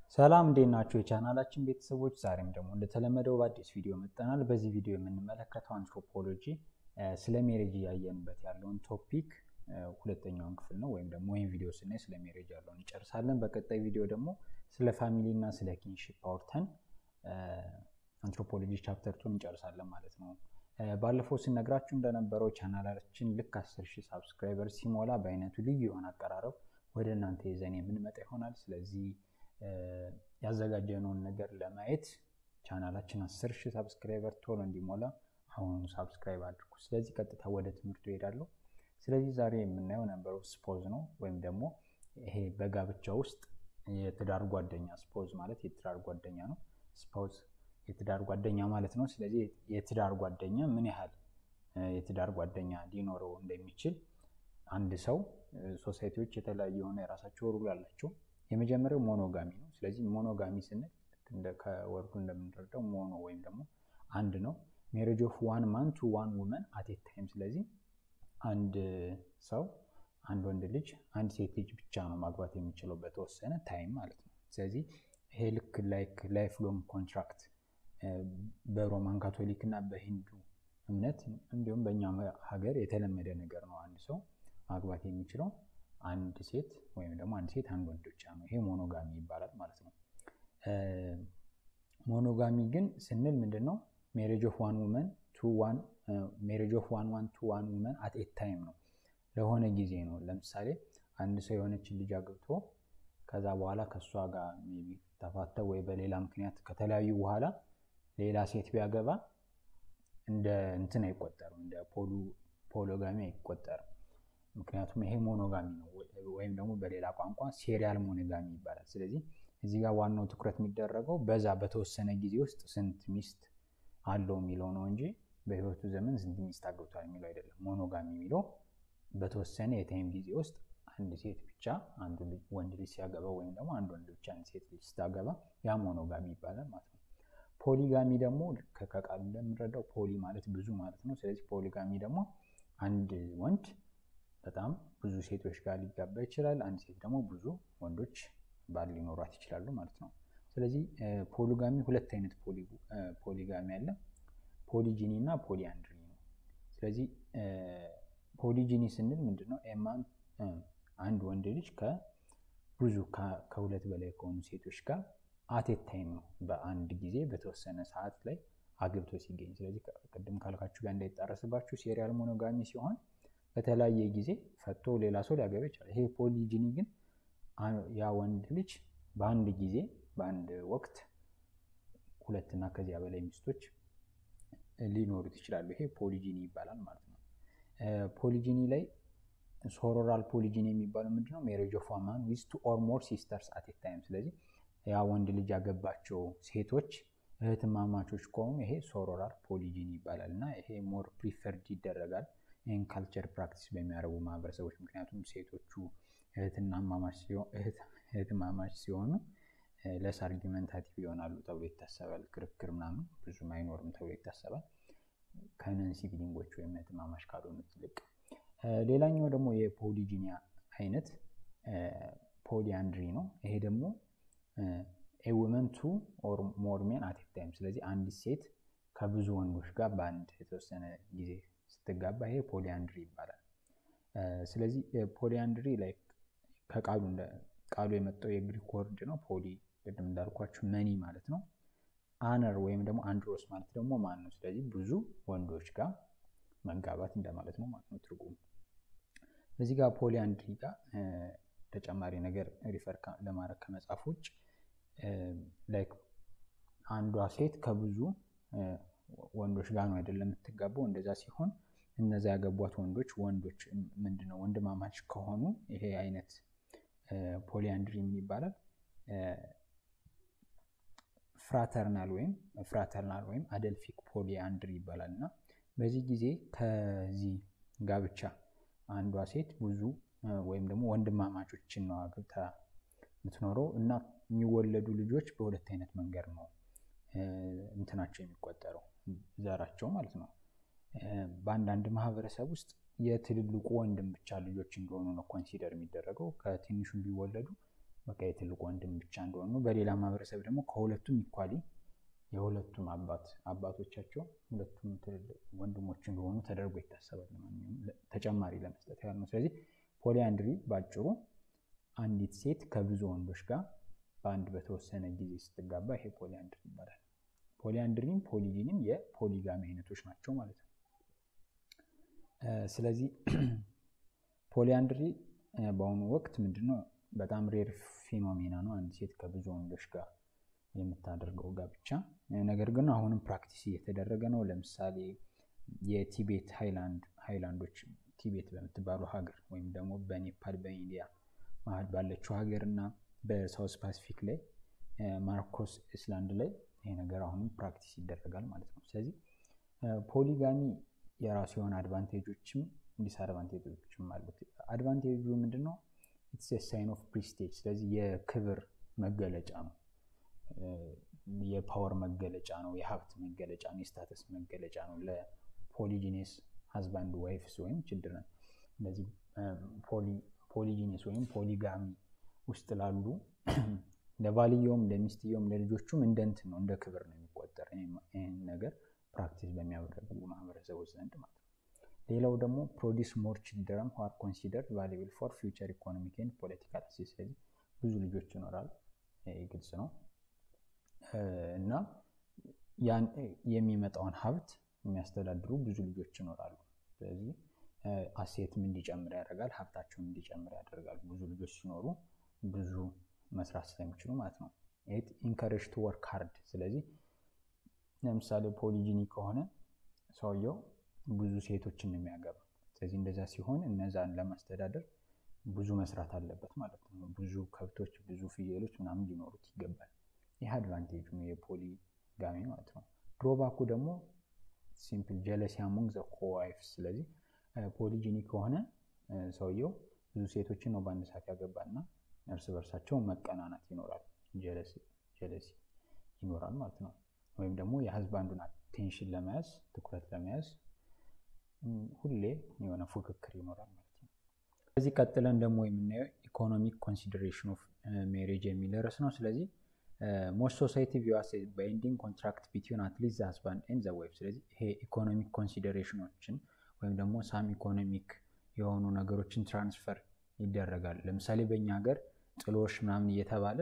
ሰላም እንዴት ናቸው የቻናላችን ቤተሰቦች? ዛሬም ደግሞ እንደተለመደው በአዲስ ቪዲዮ መጥተናል። በዚህ ቪዲዮ የምንመለከተው አንትሮፖሎጂ ስለ ሜሬጅ እያየንበት ያለውን ቶፒክ ሁለተኛውን ክፍል ነው። ወይም ደግሞ ይህን ቪዲዮ ስናይ ስለ ሜሬጅ ያለውን እንጨርሳለን። በቀጣይ ቪዲዮ ደግሞ ስለ ፋሚሊ እና ስለ ኪንሺፕ አውርተን አንትሮፖሎጂ ቻፕተር ቱን እንጨርሳለን ማለት ነው። ባለፈው ስነግራችሁ እንደነበረው ቻናላችን ልክ አስር ሺህ ሳብስክራይበር ሲሞላ በአይነቱ ልዩ የሆነ አቀራረብ ወደ እናንተ ይዘን የምንመጣ ይሆናል። ስለዚህ ያዘጋጀነውን ነገር ለማየት ቻናላችን አስር ሺህ ሳብስክራይበር ቶሎ እንዲሞላ አሁኑ ሳብስክራይብ አድርጉ። ስለዚህ ቀጥታ ወደ ትምህርቱ ይሄዳለሁ። ስለዚህ ዛሬ የምናየው ነምበር ኦፍ ስፖዝ ነው፣ ወይም ደግሞ ይሄ በጋብቻ ውስጥ የትዳር ጓደኛ ስፖዝ ማለት የትዳር ጓደኛ ነው። ስፖዝ የትዳር ጓደኛ ማለት ነው። ስለዚህ የትዳር ጓደኛ ምን ያህል የትዳር ጓደኛ ሊኖረው እንደሚችል አንድ ሰው ሶሳይቲዎች የተለያዩ የሆነ የራሳቸው ሩል አላቸው። የመጀመሪያው ሞኖጋሚ ነው። ስለዚህ ሞኖጋሚ ስንል ከወርዱ እንደምንረዳው ሞኖ ወይም ደግሞ አንድ ነው። ሜሬጅ ኦፍ ዋን ማን ቱ ዋን ውመን አት ኤ ታይም። ስለዚህ አንድ ሰው አንድ ወንድ ልጅ አንድ ሴት ልጅ ብቻ ነው ማግባት የሚችለው በተወሰነ ታይም ማለት ነው። ስለዚህ ይሄ ልክ ላይክ ላይፍ ሎንግ ኮንትራክት በሮማን ካቶሊክ እና በሂንዱ እምነት እንዲሁም በእኛ ሀገር የተለመደ ነገር ነው። አንድ ሰው ማግባት የሚችለው አንድ ሴት ወይም ደግሞ አንድ ሴት አንድ ወንድ ብቻ ነው። ይሄ ሞኖጋሚ ይባላል ማለት ነው። ሞኖጋሚ ግን ስንል ምንድን ነው? ሜሬጅ ኦፍ ዋን ውመን ቱ ዋን ሜሬጅ ኦፍ ዋን ዋን ቱ ዋን ውመን አት ኤ ታይም ነው። ለሆነ ጊዜ ነው። ለምሳሌ አንድ ሰው የሆነችን ልጅ አግብቶ ከዛ በኋላ ከእሷ ጋር ሜይ ቢ ተፋተው ወይ በሌላ ምክንያት ከተለያዩ በኋላ ሌላ ሴት ቢያገባ እንደ እንትን አይቆጠርም፣ እንደ ፖሎጋሚ አይቆጠርም። ምክንያቱም ይሄ ሞኖጋሚ ነው፣ ወይም ደግሞ በሌላ ቋንቋ ሴሪያል ሞኖጋሚ ይባላል። ስለዚህ እዚህ ጋር ዋናው ትኩረት የሚደረገው በዛ በተወሰነ ጊዜ ውስጥ ስንት ሚስት አለው የሚለው ነው እንጂ በህይወቱ ዘመን ስንት ሚስት አግብቷል የሚለው አይደለም። ሞኖጋሚ የሚለው በተወሰነ የታይም ጊዜ ውስጥ አንድ ሴት ብቻ አንዱ ወንድ ልጅ ሲያገባ ወይም ደግሞ አንድ ወንድ ብቻ አንድ ሴት ልጅ ስታገባ ያ ሞኖጋሚ ይባላል ማለት ነው። ፖሊጋሚ ደግሞ ከቃሉ እንደምንረዳው ፖሊ ማለት ብዙ ማለት ነው። ስለዚህ ፖሊጋሚ ደግሞ አንድ ወንድ በጣም ብዙ ሴቶች ጋር ሊጋባ ይችላል። አንድ ሴት ደግሞ ብዙ ወንዶች ባል ሊኖሯት ይችላሉ ማለት ነው። ስለዚህ ፖሊጋሚ ሁለት አይነት ፖሊጋሚ አለ፣ ፖሊጂኒ እና ፖሊአንድሪ ነው። ስለዚህ ፖሊጂኒ ስንል ምንድነው? ኤማን አንድ ወንድ ልጅ ከብዙ ከሁለት በላይ ከሆኑ ሴቶች ጋር አቴት ታይም ነው በአንድ ጊዜ በተወሰነ ሰዓት ላይ አግብቶ ሲገኝ። ስለዚህ ቅድም ካልካችሁ ጋር እንዳይጣረስባችሁ ሴሪያል ሞኖጋሚ ሲሆን በተለያየ ጊዜ ፈቶ ሌላ ሰው ሊያገባ ይችላል። ይሄ ፖሊጂኒ ግን ያ ወንድ ልጅ በአንድ ጊዜ በአንድ ወቅት ሁለትና ከዚያ በላይ ሚስቶች ሊኖሩት ይችላሉ። ይሄ ፖሊጂኒ ይባላል ማለት ነው። ፖሊጂኒ ላይ ሶሮራል ፖሊጂኒ የሚባለው ምንድነው? ሜሬጅ ኦፍ ዋን ማን ዊዝ ቱ ኦር ሞር ሲስተርስ አት ኤ ታይም። ስለዚህ ያ ወንድ ልጅ ያገባቸው ሴቶች እህትማማቾች ከሆኑ ይሄ ሶሮራል ፖሊጂኒ ይባላል እና ይሄ ሞር ፕሪፈርድ ይደረጋል ይህን ካልቸር ፕራክቲስ በሚያደርጉ ማህበረሰቦች። ምክንያቱም ሴቶቹ እህትማማች ሲሆኑ ለስ አርጊመንታቲቭ ይሆናሉ ተብሎ ይታሰባል። ክርክር ምናምን ብዙም አይኖርም ተብሎ ይታሰባል ከነን ሲብሊንጎች ወይም እህትማማች ካልሆኑት ይልቅ። ሌላኛው ደግሞ የፖሊጂኒያ አይነት ፖሊአንድሪ ነው። ይሄ ደግሞ ኤ ውመን ቱ ኦር ሞር ሜን አት ኤ ታይም። ስለዚህ አንዲት ሴት ከብዙ ወንዶች ጋር በአንድ የተወሰነ ጊዜ ስትጋባ ይሄ ፖሊአንድሪ ይባላል። ስለዚህ ፖሊአንድሪ ላይ ከቃሉ ቃሉ የመጣው የግሪክ ወርድ ነው። ፖሊ ቅድም እንዳልኳችሁ መኒ ማለት ነው። አነር ወይም ደግሞ አንድሮስ ማለት ደግሞ ማን ነው። ስለዚህ ብዙ ወንዶች ጋር መጋባት እንደማለት ነው ማለት ነው ትርጉሙ። እዚህ ጋር ፖሊአንድሪ ጋር ተጨማሪ ነገር ሪፈር ለማድረግ ከመጽሐፍ ውጭ ላይክ አንዷ ሴት ከብዙ ወንዶች ጋር ነው አይደለም የምትጋባው። እንደዛ ሲሆን እነዛ ያገቧት ወንዶች ወንዶች ምንድነው ወንድማማች ከሆኑ ይሄ አይነት ፖሊአንድሪ ምን ይባላል? ፍራተርናል ወይም ፍራተርናል ወይም አደልፊክ ፖሊአንድሪ ይባላል። እና በዚህ ጊዜ ከዚህ ጋብቻ አንዷ ሴት ብዙ ወይም ደግሞ ወንድማማቾችን ነው አግብታ የምትኖረው እና የሚወለዱ ልጆች በሁለት አይነት መንገድ ነው እንትናቸው የሚቆጠረው ዘራቸው ማለት ነው። በአንዳንድ ማህበረሰብ ውስጥ የትልልቁ ወንድም ብቻ ልጆች እንደሆኑ ነው ኮንሲደር የሚደረገው። ከትንሹ ቢወለዱ በቃ የትልቅ ወንድም ብቻ እንደሆኑ ነው። በሌላ ማህበረሰብ ደግሞ ከሁለቱም ኢኳሊ የሁለቱም አባት አባቶቻቸው ሁለቱም ትልልቅ ወንድሞች እንደሆኑ ተደርጎ ይታሰባል። ለማንኛውም ተጨማሪ ለመስጠት ያህል ነው። ስለዚህ ፖሊያንድሪ ባጭሩ አንዲት ሴት ከብዙ ወንዶች ጋር በአንድ በተወሰነ ጊዜ ስትጋባ ይሄ ፖሊያንድሪ ይባላል። ፖሊያንድሪም ፖሊጂንም የፖሊጋሚ አይነቶች ናቸው ማለት ነው። ስለዚህ ፖሊያንድሪ በአሁኑ ወቅት ምንድነው በጣም ሬር ፊኖሜና ነው፣ አንድ ሴት ከብዙ ወንዶች ጋር የምታደርገው ጋብቻ። ነገር ግን አሁንም ፕራክቲስ እየተደረገ ነው። ለምሳሌ የቲቤት ሃይላንዶች ቲቤት በምትባለው ሀገር ወይም ደግሞ በኔፓል በኢንዲያ መሀል ባለችው ሀገር እና በሳውስ ፓሲፊክ ላይ ማርኮስ አይስላንድ ላይ ይሄ ነገር አሁንም ፕራክቲስ ይደረጋል ማለት ነው። ስለዚህ ፖሊጋሚ የራሱ የሆነ አድቫንቴጆችም ዲስአድቫንቴጆችም አሉት። አድቫንቴጁ ምንድን ነው? ኢትስ ሳይን ኦፍ ፕሪስቴጅ፣ ስለዚህ የክብር መገለጫ ነው፣ የፓወር መገለጫ ነው፣ የሀብት መገለጫ ነው፣ የስታተስ መገለጫ ነው ለፖሊጂኔስ ሀዝባንድ ዋይፍስ ወይም ችልድረን እንደዚህ ፖሊጂኔስ ወይም ፖሊጋሚ ውስጥ ላሉ ለባልየውም ለሚስትየውም ለልጆቹም እንደ እንትን ነው እንደ ክብር ነው የሚቆጠር ይህን ነገር ፕራክቲስ በሚያደርጉ ማህበረሰቦች ዘንድ ማለት ነው። ሌላው ደግሞ ፕሮዲስ ሞር ችልድረን ኋር ኮንሲደር ቫሉብል ፎር ፊውቸር ኢኮኖሚክ ኤንድ ፖለቲካል አክሴስ። ስለዚህ ብዙ ልጆች ይኖራል፣ ግልጽ ነው እና ያን የሚመጣውን ሀብት የሚያስተዳድሩ ብዙ ልጆች ይኖራሉ። ስለዚህ አሴትም እንዲጨምር ያደርጋል፣ ሀብታቸውም እንዲጨምር ያደርጋል። ብዙ ልጆች ሲኖሩ ብዙ መስራት ስለሚችሉ ማለት ነው። ኢት ኢንከሬጅ ቱ ወርክ ሃርድ። ስለዚህ ለምሳሌ ፖሊጂኒ ከሆነ ሰውየው ብዙ ሴቶችን ነው የሚያገባ። ስለዚህ እንደዛ ሲሆን እነዛን ለማስተዳደር ብዙ መስራት አለበት ማለት ነው። ብዙ ከብቶች፣ ብዙ ፍየሎች ምናምን ሊኖሩት ይገባል። ይህ አድቫንቴጁ ነው የፖሊጋሚ ማለት ነው። ድሮባኩ ደግሞ ሲምፕል ጀለሲ አሞንግ ዘ ኮዋይፍስ። ስለዚህ ፖሊጂኒ ከሆነ ሰውየው ብዙ ሴቶችን ነው በአንድ ሰዓት ያገባና እርስ በርሳቸው መቀናናት ይኖራል፣ ጀለሲ ይኖራል ማለት ነው። ወይም ደግሞ የሀዝባንዱን አቴንሽን ለመያዝ ትኩረት ለመያዝ ሁሌ የሆነ ፉክክር ይኖራል ማለት ነው። ከዚህ ቀጥለን ደግሞ የምናየው ኢኮኖሚክ ኮንሲደሬሽን ኦፍ ሜሬጅ የሚል ርዕስ ነው። ስለዚህ ሞስት ሶሳይቲ ቪዋስ ባይንዲንግ ኮንትራክት ቢትዊን አትሊስት ዘ ሀዝባንድ ኤንድ ዘ ዋይፍ። ስለዚህ ይሄ ኢኮኖሚክ ኮንሲደሬሽኖችን ወይም ደግሞ ሳም ኢኮኖሚክ የሆኑ ነገሮችን ትራንስፈር ይደረጋል። ለምሳሌ በእኛ ሀገር ጥሎሽ ምናምን እየተባለ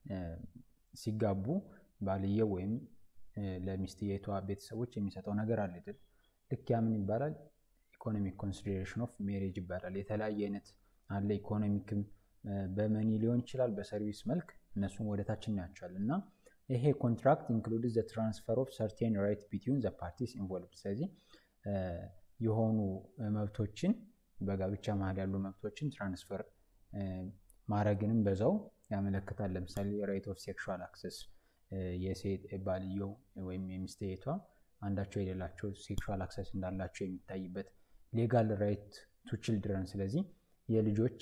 ሲጋቡ ባልየው ወይም ለሚስትየቷ ቤተሰቦች የሚሰጠው ነገር አለ አይደል? ልክ ያ ምን ይባላል? ኢኮኖሚክ ኮንሲደሬሽን ኦፍ ሜሬጅ ይባላል። የተለያየ አይነት አለ። ኢኮኖሚክም በመኒ ሊሆን ይችላል፣ በሰርቪስ መልክ እነሱም ወደታች እናያቸዋለን። እና ይሄ ኮንትራክት ኢንክሉድ ዘ ትራንስፈር ኦፍ ሰርቴን ራይት ቢትዊን ዘ ፓርቲስ ኢንቮልቭድ። ስለዚህ የሆኑ መብቶችን በጋብቻ መሀል ያሉ መብቶችን ትራንስፈር ማድረግንም በዛው ያመለክታል። ለምሳሌ ራይት ኦፍ ሴክሹዋል አክሰስ የሴት ባልየው ወይም የሚስትየቷ አንዳቸው የሌላቸው ሴክሹዋል አክሰስ እንዳላቸው የሚታይበት ሌጋል ራይት ቱ ችልድረን። ስለዚህ የልጆች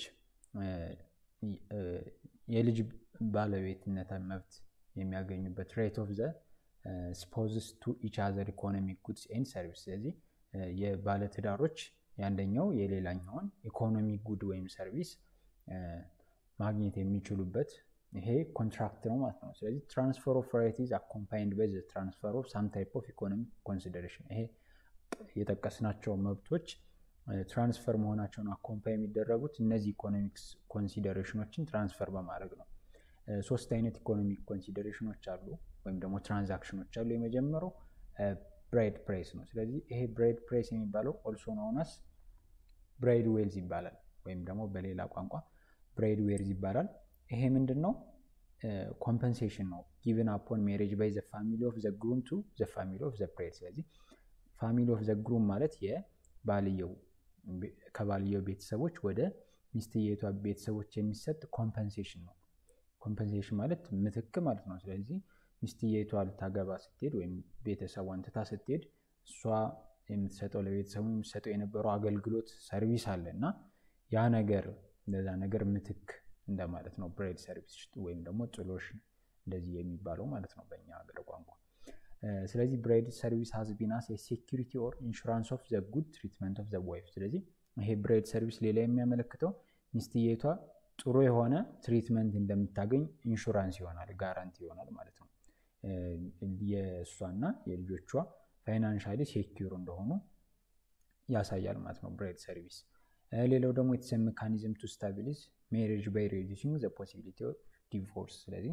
የልጅ ባለቤትነት መብት የሚያገኙበት ራይት ኦፍ ዘ ስፖዝስ ቱ ኢች አዘር ኢኮኖሚክ ጉድስ ኤንድ ሰርቪስ። ስለዚህ የባለትዳሮች የአንደኛው የሌላኛውን ኢኮኖሚ ጉድ ወይም ሰርቪስ ማግኘት የሚችሉበት ይሄ ኮንትራክት ነው ማለት ነው። ስለዚህ ትራንስፈር ኦፍ ራይት ኢዝ አኮምፓይንድ ባይ ዘ ትራንስፈር ኦፍ ሳም ታይፕ ኦፍ ኢኮኖሚክ ኮንሲደሬሽን። ይሄ የጠቀስናቸው መብቶች ትራንስፈር መሆናቸውን አኮምፓይ የሚደረጉት እነዚህ ኢኮኖሚክስ ኮንሲደሬሽኖችን ትራንስፈር በማድረግ ነው። ሶስት አይነት ኢኮኖሚክ ኮንሲደሬሽኖች አሉ ወይም ደግሞ ትራንዛክሽኖች አሉ። የመጀመሪያው ብራይድ ፕራይስ ነው። ስለዚህ ይሄ ብራይድ ፕራይስ የሚባለው ኦልሶ ናውናስ ብራይድ ዌልዝ ይባላል ወይም ደግሞ በሌላ ቋንቋ ብራይድ ዌርዝ ይባላል። ይሄ ምንድን ነው? ኮምፐንሴሽን ነው ጊቭን አፖን ሜሬጅ ባይ ዘ ፋሚሊ ኦፍ ዘ ግሩም ቱ ዘ ፋሚሊ ኦፍ ዘ ብራይድ። ስለዚህ ፋሚሊ ኦፍ ዘ ግሩም ማለት የባልየው ከባልየው ቤተሰቦች ወደ ሚስትየቷ ቤተሰቦች የሚሰጥ ኮምፐንሴሽን ነው። ኮምፐንሴሽን ማለት ምትክ ማለት ነው። ስለዚህ ሚስትየቷ ልታገባ ስትሄድ ወይም ቤተሰቧን ትታ ስትሄድ እሷ የምትሰጠው ለቤተሰቡ የምትሰጠው የነበረው አገልግሎት ሰርቪስ አለ እና ያ ነገር እንደዛ ነገር ምትክ እንደማለት ነው። ብራይድ ሰርቪስ ወይም ደግሞ ጥሎሽ እንደዚህ የሚባለው ማለት ነው በእኛ ሀገር ቋንቋ። ስለዚህ ብራይድ ሰርቪስ ሀዝ ቢን አስ ሴኪሪቲ ኦር ኢንሹራንስ ኦፍ ዘ ጉድ ትሪትመንት ኦፍ ዘ ዋይፍ። ስለዚህ ይሄ ብራይድ ሰርቪስ ሌላ የሚያመለክተው ሚስትየቷ ጥሩ የሆነ ትሪትመንት እንደምታገኝ ኢንሹራንስ ይሆናል፣ ጋራንቲ ይሆናል ማለት ነው። የእሷና የልጆቿ ፋይናንሻሊ ሴኪር እንደሆኑ ያሳያል ማለት ነው ብሬድ ሰርቪስ። ሌላው ደግሞ ኢትስ ሜካኒዝም ቱ ስታቢሊዝ ሜሬጅ ባይ ሬዲዩሲንግ ዘ ፖሲቢሊቲ ኦፍ ዲቮርስ። ስለዚህ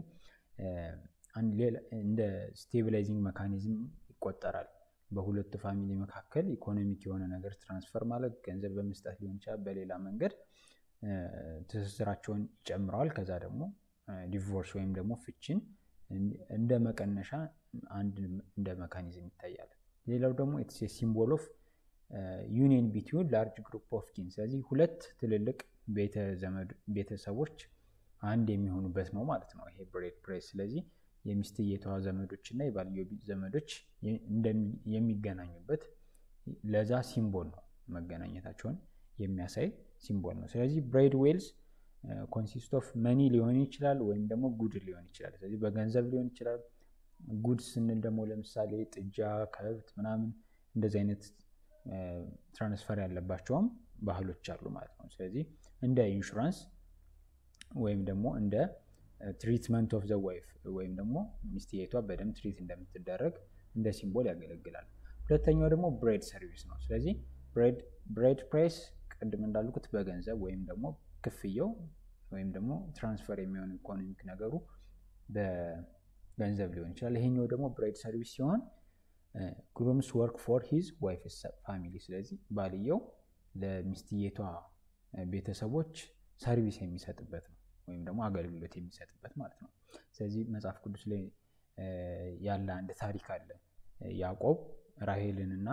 እንደ ስቴቢላይዚንግ መካኒዝም ይቆጠራል። በሁለቱ ፋሚሊ መካከል ኢኮኖሚክ የሆነ ነገር ትራንስፈር ማለት ገንዘብ በመስጠት ሊሆን ይችላል፣ በሌላ መንገድ ትስስራቸውን ይጨምረዋል። ከዛ ደግሞ ዲቮርስ ወይም ደግሞ ፍቺን እንደ መቀነሻ አንድ እንደ መካኒዝም ይታያል። ሌላው ደግሞ ኢትስ ሲምቦል ኦፍ ዩኒየን ቢትዊን ላርጅ ግሩፕ ኦፍ ኪን። ስለዚህ ሁለት ትልልቅ ቤተሰቦች አንድ የሚሆኑበት ነው ማለት ነው ይሄ ብሬድ ፕሬስ። ስለዚህ የሚስትየቷ ዘመዶች እና የባልዮ ዘመዶች የሚገናኙበት ለዛ ሲምቦል ነው፣ መገናኘታቸውን የሚያሳይ ሲምቦል ነው። ስለዚህ ብሬድ ዌልስ ኮንሲስት ኦፍ መኒ ሊሆን ይችላል ወይም ደግሞ ጉድ ሊሆን ይችላል። ስለዚህ በገንዘብ ሊሆን ይችላል። ጉድ ስንል ደግሞ ለምሳሌ ጥጃ፣ ከብት ምናምን እንደዚህ አይነት ትራንስፈር ያለባቸውም ባህሎች አሉ ማለት ነው። ስለዚህ እንደ ኢንሹራንስ ወይም ደግሞ እንደ ትሪትመንት ኦፍ ዘ ዋይፍ ወይም ደግሞ ሚስትየቷ በደንብ ትሪት እንደምትደረግ እንደ ሲምቦል ያገለግላል። ሁለተኛው ደግሞ ብሬድ ሰርቪስ ነው። ስለዚህ ብሬድ ፕራይስ ቅድም እንዳልኩት በገንዘብ ወይም ደግሞ ክፍያው ወይም ደግሞ ትራንስፈር የሚሆን ኢኮኖሚክ ነገሩ በገንዘብ ሊሆን ይችላል። ይሄኛው ደግሞ ብሬድ ሰርቪስ ሲሆን ግሩምስ ወርክ ፎር ሂዝ ዋይፍ ፋሚሊ። ስለዚህ ባልየው ለሚስትየቷ ቤተሰቦች ሰርቪስ የሚሰጥበት ነው ወይም ደግሞ አገልግሎት የሚሰጥበት ማለት ነው። ስለዚህ መጽሐፍ ቅዱስ ላይ ያለ አንድ ታሪክ አለ። ያዕቆብ ራሄልንና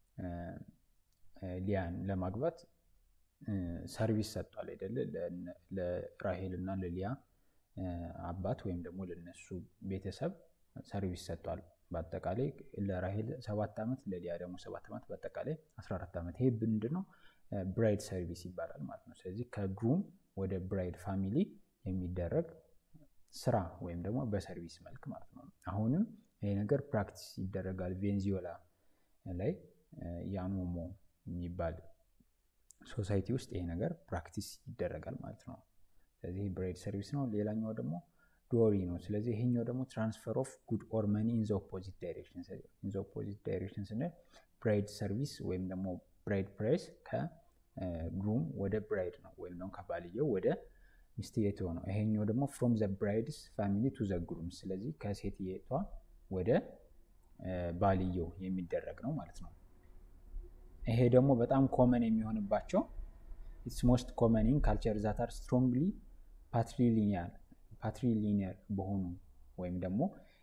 ሊያን ለማግባት ሰርቪስ ሰጥቷል አይደለ? ለራሄል እና ለሊያ አባት ወይም ደግሞ ለነሱ ቤተሰብ ሰርቪስ ሰጥቷል። በአጠቃላይ ለራሄል ሰባት ዓመት ለሊያ ደግሞ ሰባት ዓመት በአጠቃላይ 14 ዓመት። ይሄ ምንድን ነው? ብራይድ ሰርቪስ ይባላል ማለት ነው። ስለዚህ ከግሩም ወደ ብራይድ ፋሚሊ የሚደረግ ስራ ወይም ደግሞ በሰርቪስ መልክ ማለት ነው። አሁንም ይሄ ነገር ፕራክቲስ ይደረጋል። ቬንዙዌላ ላይ ያኖሞ የሚባል ሶሳይቲ ውስጥ ይሄ ነገር ፕራክቲስ ይደረጋል ማለት ነው። ስለዚህ ብሬድ ሰርቪስ ነው። ሌላኛው ደግሞ ዶሪ ነው። ስለዚህ ይሄኛው ደግሞ ትራንስፈር ኦፍ ጉድ ኦር መኒ ኢን ዘ ኦፖዚት ዳይሬክሽን። ኢን ዘ ኦፖዚት ዳይሬክሽን ስንል ብራይድ ሰርቪስ ወይም ደግሞ ብራይድ ፕራይስ ከግሩም ወደ ብራይድ ነው ወይም ደግሞ ከባልየው ወደ ሚስትየቷ ነው። ይሄኛው ደግሞ ፍሮም ዘ ብራይድስ ፋሚሊ ቱ ዘ ግሩም። ስለዚህ ከሴትየቷ ወደ ባልየው የሚደረግ ነው ማለት ነው። ይሄ ደግሞ በጣም ኮመን የሚሆንባቸው ኢትስ ሞስት ኮመን ኢን ካልቸር ዛት አር ስትሮንግሊ ፓትሪሊኒያል ፓትሪሊኒየር በሆኑ ወይም ደግሞ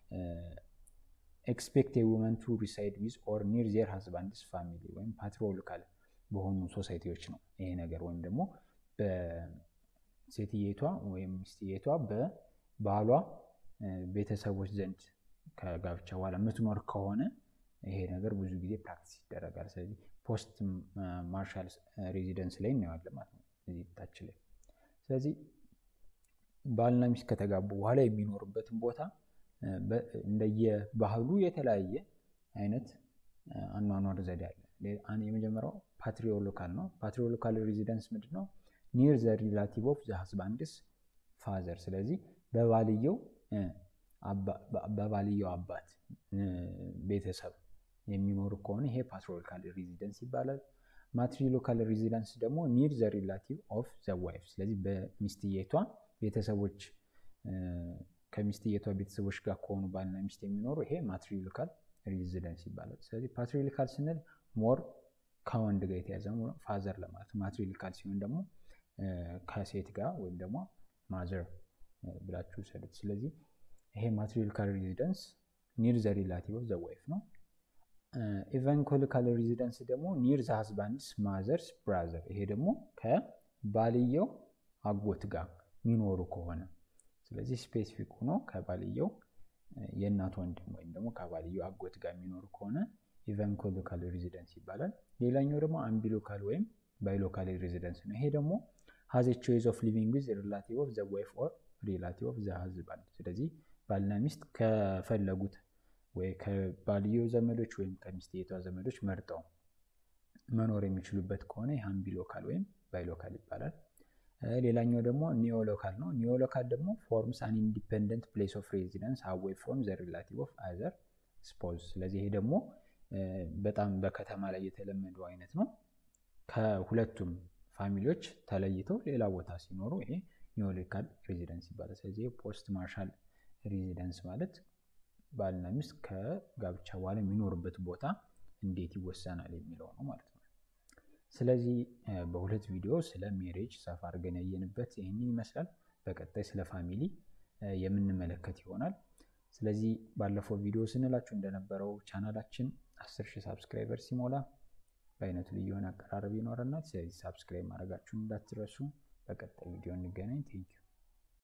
ኤክስፔክት ውመን ቱ ሪሳይድ ዊዝ ኦር ኒር ዜር ሀዝባንድስ ፋሚሊ ወይም ፓትሪሎካል በሆኑ ሶሳይቲዎች ነው ይሄ ነገር ወይም ደግሞ በሴትየቷ ወይም ሚስትየቷ በባሏ ቤተሰቦች ዘንድ ከጋብቻ በኋላ የምትኖር ከሆነ ይሄ ነገር ብዙ ጊዜ ፕራክቲስ ይደረጋል። ስለዚህ ፖስት ማርሻል ሬዚደንስ ላይ እናየዋለን ማለት ነው እዚህ ታች ላይ። ስለዚህ ባልና ሚስት ከተጋቡ በኋላ የሚኖሩበትን ቦታ እንደየባህሉ የተለያየ አይነት አኗኗር ዘዴ አለ። የመጀመሪያው ፓትሪዮሎካል ነው። ፓትሪዮሎካል ሬዚደንስ ምንድን ነው? ኒር ዘ ሪላቲቭ ኦፍ ዘ ሀዝባንድስ ፋዘር። ስለዚህ በባልየው በባልየው አባት ቤተሰብ የሚኖሩ ከሆነ ይሄ ፓትሪሎካል ሬዚደንስ ይባላል። ማትሪሎካል ሬዚደንስ ደግሞ ኒር ዘ ሪላቲቭ ኦፍ ዘ ዋይፍ። ስለዚህ በሚስትየቷ ቤተሰቦች ከሚስትየቷ ቤተሰቦች ጋር ከሆኑ ባልና ሚስት የሚኖሩ ይሄ ማትሪሎካል ሬዚደንስ ይባላል። ስለዚህ ፓትሪሎካል ስንል ሞር ከወንድ ጋር የተያዘ ፋዘር ለማለት ማትሪሎካል ሲሆን ደግሞ ከሴት ጋር ወይም ደግሞ ማዘር ብላችሁ ሰዱት። ስለዚህ ይሄ ማትሪሎካል ሬዚደንስ ኒር ዘ ሪላቲቭ ኦፍ ዘ ዋይፍ ነው። ኢቫንኮሊካል ሬዚደንስ ደግሞ ኒር ዘ ሀዝባንድስ ማዘርስ ብራዘር። ይሄ ደግሞ ከባልየው አጎት ጋር የሚኖሩ ከሆነ ስለዚህ ስፔሲፊክ ሆኖ ከባልየው የእናት ወንድም ወይም ደግሞ ከባልየው አጎት ጋር የሚኖሩ ከሆነ ኢቫንኮሊካል ሬዚደንስ ይባላል። ሌላኛው ደግሞ አምቢሎካል ወይም ባይሎካል ሬዚደንስ ነው። ይሄ ደግሞ ሀዝ ቾይስ ኦፍ ሊቪንግ ዊዝ ሪላቲቭ ኦፍ ዘ ዋይፍ ኦር ሪላቲቭ ኦፍ ዘ ሀዝባንድ። ስለዚህ ባልና ሚስት ከፈለጉት ወይ ከባልየው ዘመዶች ወይም ከሚስትየቷ ዘመዶች መርጠው መኖር የሚችሉበት ከሆነ ይህ አምቢሎካል ወይም ባይሎካል ይባላል። ሌላኛው ደግሞ ኒዮሎካል ነው። ኒዮሎካል ደግሞ ፎርምስ አን ኢንዲፔንደንት ፕሌስ ኦፍ ሬዚደንስ አዌይ ፍሮም ዘ ሪላቲቭ ኦፍ አዘር ስፖዝ። ስለዚህ ይሄ ደግሞ በጣም በከተማ ላይ የተለመደው አይነት ነው። ከሁለቱም ፋሚሊዎች ተለይተው ሌላ ቦታ ሲኖሩ ይሄ ኒዮሎካል ሬዚደንስ ይባላል። ስለዚህ ፖስት ማርሻል ሬዚደንስ ማለት ባልና ሚስት ከጋብቻ በኋላ የሚኖርበት ቦታ እንዴት ይወሰናል የሚለው ነው ማለት ነው። ስለዚህ በሁለት ቪዲዮ ስለ ሜሬጅ ሰፋ አድርገን ያየንበት ይህንን ይመስላል። በቀጣይ ስለ ፋሚሊ የምንመለከት ይሆናል። ስለዚህ ባለፈው ቪዲዮ ስንላችሁ እንደነበረው ቻናላችን አስር ሺህ ሳብስክራይበር ሲሞላ በአይነቱ ልዩ የሆነ አቀራረብ ይኖረናል። ስለዚህ ሳብስክራይብ ማድረጋችሁን እንዳትረሱ። በቀጣይ ቪዲዮ እንገናኝ። ቴንኪዩ